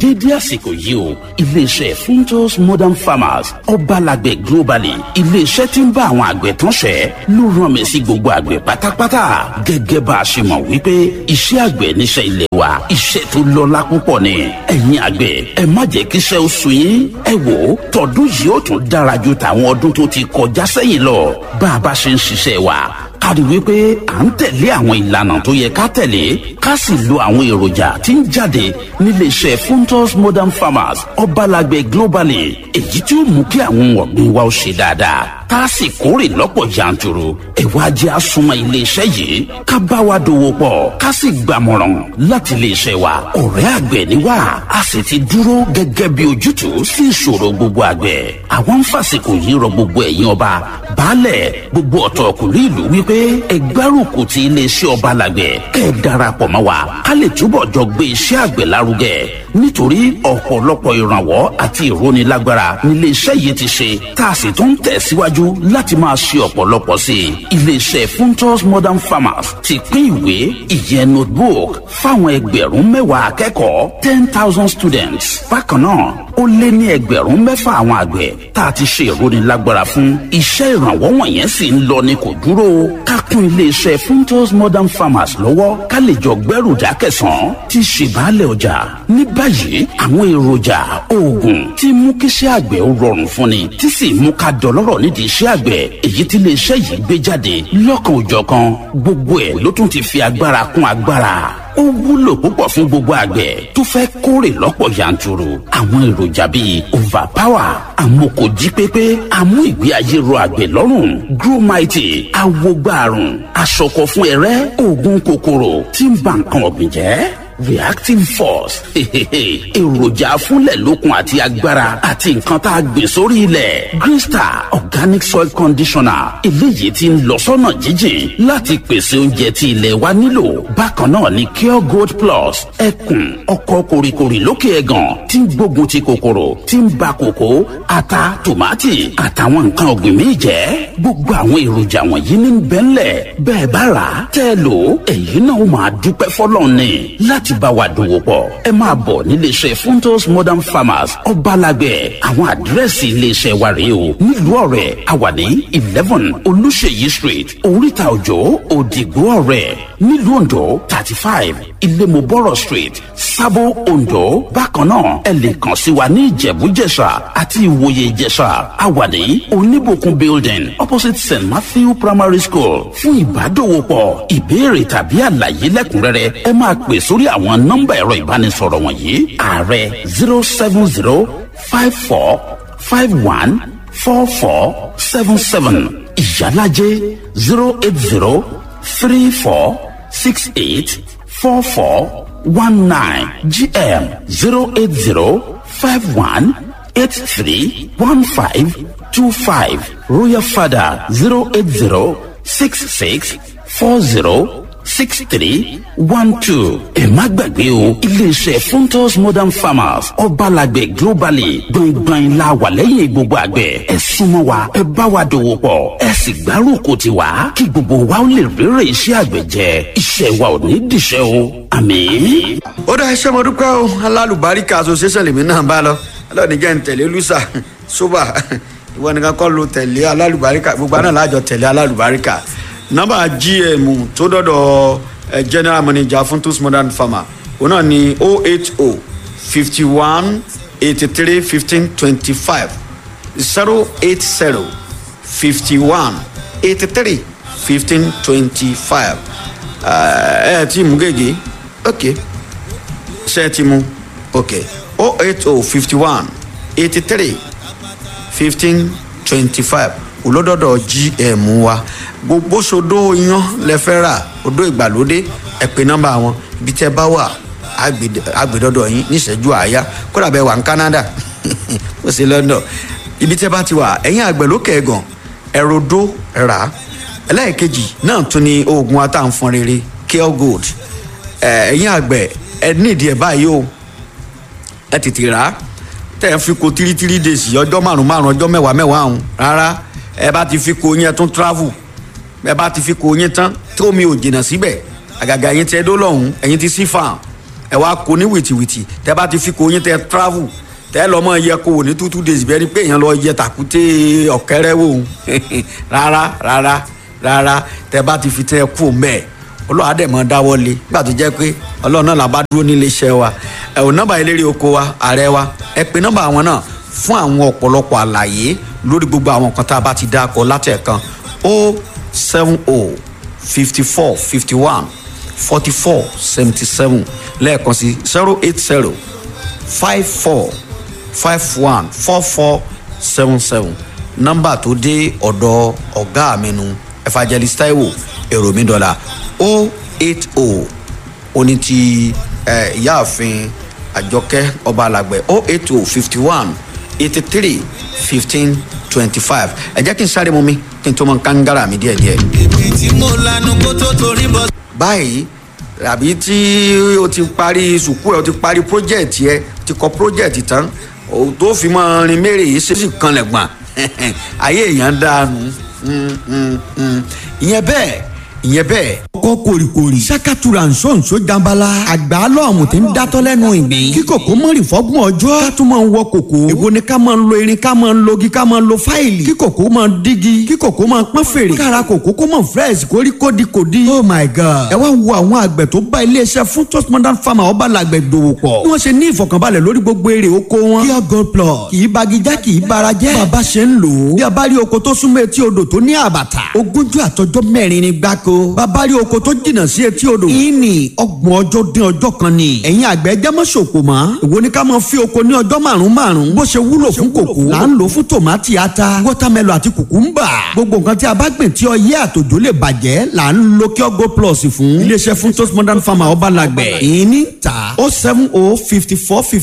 déédé àsìkò yìí o iléeṣẹ́ funtos modern farmers ọbalàgbẹ̀ globally iléeṣẹ́ tí ń bá àwọn àgbẹ̀ tán ṣẹ́ ló rán mi sí gbogbo àgbẹ̀ pátápátá gẹ́gẹ́ bá a ṣe mọ̀ wípé iṣẹ́ àgbẹ̀ níṣẹ́ ilé wa iṣẹ́ tó lọ́lá púpọ̀ ni ẹ̀yin àgbẹ̀ ẹ má jẹ́ kí iṣẹ́ ó sú yín ẹ wò ó tọdún yìí ó tún dára ju tàwọn ọdún tó ti kọjá sẹ́yìn lọ bá a bá ṣe ń ṣiṣẹ́ wa ká rí wípé à ń tẹ̀lé àwọn ìlànà tó yẹ ká tẹ̀lé ká sì lo àwọn èròjà tí ń jáde níléeṣẹ́ funtos modern farmers ọbalàgbẹ̀ globally èyí tí ó mú kí àwọn ọ̀gbìn wa ó ṣe dáadáa tá a sì kórè lọ́pọ̀ yanturu ẹ̀wá jẹ́ àsùnmọ́ iléeṣẹ́ yìí ká bá wa dòwò pọ̀ ká sì gbàmọ̀ràn láti iléeṣẹ́ wa ọ̀rẹ́ àgbẹ̀ ni wá a sì ti dúró gẹ́gẹ́ bí ojútùú sí ìṣòro gbogbo àgbẹ̀ àwọn ń fàsìkò yìí rọ gbogbo ẹ̀yin ọba baálẹ̀ gbogbo ọ̀tọ̀ ọkùnrin ìlú wípé ẹgbẹ́rùkù ti iléeṣẹ́ ọba làgbẹ̀ kẹ́ ẹ darapọ̀ mọ́ wa ká lè túbọ̀ jọ gbé iṣẹ́ àgbẹ̀ lárugẹ nítorí ọ̀pọ̀lọpọ̀ ìrànwọ́ àti ìrónilágbára níléeṣẹ́ yìí ti ṣe tá a sì tún tẹ̀síwájú láti máa ṣe ọ̀pọ̀lọpọ̀ sí i iléeṣẹ́ funtos modern farmers ti pín ìwé ìyẹn notebook fáwọn ẹgbẹ̀rún mẹ́wàá akẹ́kọ̀ọ́ ten thousand students bákan náà ó lé ní ẹgbẹ̀rún mẹ́fà àwọn àgbẹ̀ tá a ti ṣe ìrónilágbára fún iṣẹ́ ìrànwọ́ wọ̀nyẹn sì ń lọ ní kò dúró ká kún iléeṣẹ́ funtos modern farmers lọ́wọ́ ká lè jọ gbẹ́rù dákẹ̀sán tí ṣèbálẹ̀ ọjà ní báyìí àwọn èròjà oògùn tí mú kíṣẹ́ àgbẹ̀ ó rọrùn fún ni tí sì mú ká dọlọ́rọ̀ nídìí iṣẹ́ àgbẹ̀ èyí tí iléeṣẹ́ yìí gbé jáde lọ́kan òjọ̀kan gbogbo ẹ̀ ló tún ti fi agbára kún agbára ó wúlò púpọ̀ fún gbogbo àgbẹ̀ tó fẹ́ kórè lọ́pọ̀ yanturu àwọn èròjà bíi overpower amókòjí pépé amú ìgbé ayé ro àgbẹ̀ lọ́rùn growmighty awogbàrún aṣọkọ fún ẹrẹ́ oògùn kòkòrò tí ń ba nǹkan ọ̀gbìn jẹ́ reactive force èròjà afúnlẹ̀ lókun àti agbára àti nǹkan tá a gbìn sórí ilẹ̀ green star organic soil conditioner eléyìí tí ń lọ sọ́nà jíjìn láti pèsè oúnjẹ tí ilẹ̀ wa nílò bákan náà ni cure gold plus ẹkùn ọkọ̀ kòrìkòrì lókè ẹ̀gàn tí ń gbógun ti kòkòrò tí ń ba kòkó ata tòmátì àtàwọn nǹkan ọ̀gbìn míì jẹ́ gbogbo àwọn èròjà wọ̀nyí ní bẹ́ńlẹ̀ bẹ́ẹ̀ bá rà á tẹ́ ẹ lò èyí náà ó máa dúpẹ́ fọlọ́ọ̀ni láti bá wa dòwò pọ̀ ẹ máa bọ̀ níléeṣẹ́ funtos modern farmers ọbalàgbẹ̀ àwọn àdírẹ́sì iléeṣẹ́ wa rèé o nílùú ọ̀rẹ́ àwàní eleven olùṣèyí street oríta òjò òdìgbò ọ̀rẹ́ nílùú ondo thirty five ilémobọ́rọ̀ street sábó ondo bákan náà ẹ lè kàn sí wa ní ìjẹ̀bújẹ̀ṣà àti ìwòye ìjẹ̀ṣà àwàní oníbòkun building opposite st matthew primary school fún ìbádòwòpọ̀ ìbéèrè tàbí àlàyé lẹ́kùnrẹ́rẹ́ ẹ máa pè sórí àwọn nọ́mbà ẹ̀rọ ìbánisọ̀rọ̀ wọ̀nyí ààrẹ zero seven zero five four five one four four seven seven ìyálàjẹ zero eight zero three four six eight four four one nine gm zero eight zero five one eight three one five two five royal father zero eight zero six six four zero six three one two. ẹ má gbàgbé o iléeṣẹ́ funtos modern farmers ọbalàgbẹ̀ globally gbọ̀ngbọ̀n la wà lẹ́yìn gbogbo àgbẹ̀ ẹ súnmọ́ wa ẹ bá wa dòwò pọ̀ ẹ sì gbárùkù ti wa kí gbogbo wa ó lè rere iṣẹ́ àgbẹ̀ jẹ iṣẹ́ wa ò ní dìṣẹ́ o àmín. ó dá iṣẹ́ mo dúpẹ́ o alálùbáríkà association lèmi náà bá lọ ọlọ́ọ̀ni jẹ́ ń tẹ̀lé lùsà sóbà ìwọ nìkan kọ́ ló tẹ̀lé alálùbáríkà gbogbo àná láàjọ tẹ̀lé alálùbáríkà nọ́mbà gm tó dọ́dọ̀ eh, general manager fún tos modern farmer òun náà ni o eight o fifty one eighty three fifteen twenty five zero eight zero fifty one eighty three fifteen twenty five ẹ ẹ tí mú gègé ok ṣe ẹ ti mú ok o eight o fifty one eighty three fifteen twenty five olódọ́dọ̀ gm wa gbogbo sodo yan lẹ́fẹ́ rà odó ìgbàlódé ẹ pè nọ́mbà wọn ibi tẹ́ bá wà àgbèdọ́dọ̀ yín níṣẹ́jú àáyá kódà bẹ́ẹ̀ wà ní canada ó sì london ibi tẹ́ bá ti wà ẹ̀yìn àgbẹ̀ lókè ẹ̀gàn ẹ̀rọdó rà ẹlẹ́ẹ̀kejì náà tún ní oògùn atáǹfọn rere care gold ẹ̀yìn àgbẹ̀ ẹ nídìí ẹ̀ báyìí o ẹ tètè rà á tẹ́ ẹ fi ko tírítírí days ọjọ́ márùn márùn ọjọ́ mẹ́wàá mẹ́wàá ọ̀hún rárá ẹ bá ti fi ko yín ẹ tún travel ẹ bá ti fi ko yín tán tó mi ò jìnnà síbẹ̀ àgàgà yín tẹ́ dó lọ́hùn ẹ̀yin ti sí farm ẹ wá kó ní wìtìwìtì tẹ bá ti fi kó yín tẹ travel tẹ lọ mọ yẹ kó wò ní two two days bẹ́ẹ̀ ni pé èèyàn lọ yẹ tàkúté ọ̀kẹ́rẹ́ wò ó rárá rárá rárá tẹ bá ti fi tẹ kú mẹ́ẹ̀ ọlọ́run á dẹ̀ mọ́ dáwọ́ lé nígbà tó jẹ́ pé ọlọ́run náà la bá dúró nílé iṣẹ́ wa ẹ ò nọ́mbà eléré oko wa ààrẹ wa ẹ pe nọ́mbà àwọn náà fún àwọn ọ̀pọ̀lọpọ̀ àlàyé lórí gbogbo àwọn nǹkan tá a bá ti dá akọ látẹ̀kan o seven o fifty four fifty one forty four seventy seven lẹ́ẹ̀kan sí zero eight zero five four five one four four seven seven nọ́mbà tó dé ọ̀dọ̀ ọ̀gá mi nu evangelist taiwo èrò mi dọ́là o eight o oní ti ìyáàfin àjọkẹ́ ọba alàgbẹ̀ o eight o fifty one eighty three fifteen twenty five ẹ jẹ́ kí n sáré mu mi kí n tó mọ kángára mi díẹ̀díẹ̀. èmi tí mo lanu kó tó torí bọ́. báyìí àbí tí o ti parí sùkú ẹ o ti parí project yẹ o ti kọ project tán o tó fi mọ rin mẹ́rẹ̀ yìí ṣe sì kanlẹ̀ gbọ̀n ayé èèyàn dànù ìyẹn bẹ́ẹ̀ ìyẹn bẹ́ẹ̀. ọkọ kòrìkòrì sakatura nsonso janbala àgbà lọ́ọ̀mù tí ń dátọ́ lẹ́nu ìgbín kí kòkó mọ́rì fọ́gbọ̀n ọjọ́ ká tún máa ń wọ kòkó èwo ni ká máa ń lo irin ká máa ń logi ká máa ń lo fáìlì kí kòkó máa ń dígi kí kòkó máa ń pọ́n fèrè kára kòkó kó máa fresh kórí kódi kòdi. oh my god ẹ wá wo àwọn àgbẹ̀ tó bá iléeṣẹ́ fún toast modern farmer ọba làgbẹ̀ dòwò pọ̀ bí wọ́n ṣe ní ìfọ̀kànbalẹ̀ lórí gbogbo èrè oko wọn. kíá gold plus kì í bagijá kì í bara jẹ́ bàbá ṣe ń lò ó bí a bá rí oko tó súnmọ́ etí odò tó ní àbàtà ogúnjọ́ àtọjọ́ mẹ́rin ni gbáko bàbá rí oko tó jìnnà sí etí odò ìní ọgbọ̀n ọjọ́ dín ọjọ́ kan ni ẹ̀yin àgbẹ̀ jẹ́ mọ́ ṣòkò mọ́ èwo ni ká máa fi oko ní ọjọ́ márùn márùn bó ṣe wúlò fún kòkó là ń lò fún tòmátì ata wọ́támẹ́lò àti kùkúmbà gbogbo nǹkan tí a bá gbìn tí ọyẹ́ àtòjò lè bàjẹ́ là ń lo kí ọgọ́ plus fún iléeṣẹ́ fún toast modern farmer ọba làgbẹ̀ ìní ta oh seven oh fifty four fifty